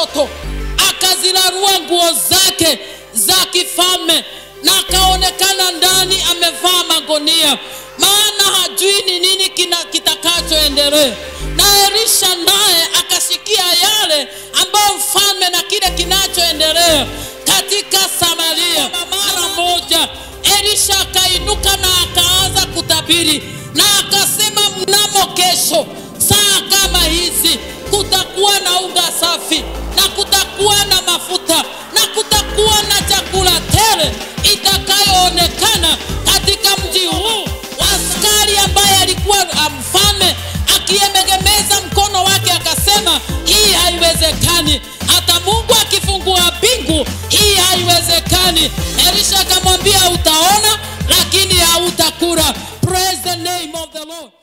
watoto akazirarua nguo zake za kifalme na akaonekana ndani amevaa magonia maana hajui ni nini kina- kitakachoendelea na elisha naye akasikia yale ambayo mfalme na kile kinachoendelea katika samaria mara moja elisha akainuka na akaanza kutabiri na akasema mnamo kesho saa kama hizi kutakuwa na unga safi na kutakuwa na mafuta na kutakuwa na chakula tele itakayoonekana katika mji huu askari ambaye alikuwa ah, mfalme akiemegemeza mkono wake akasema hii haiwezekani hata mungu akifungua mbingu hii haiwezekani elisha akamwambia utaona lakini hautakula praise the name of the lord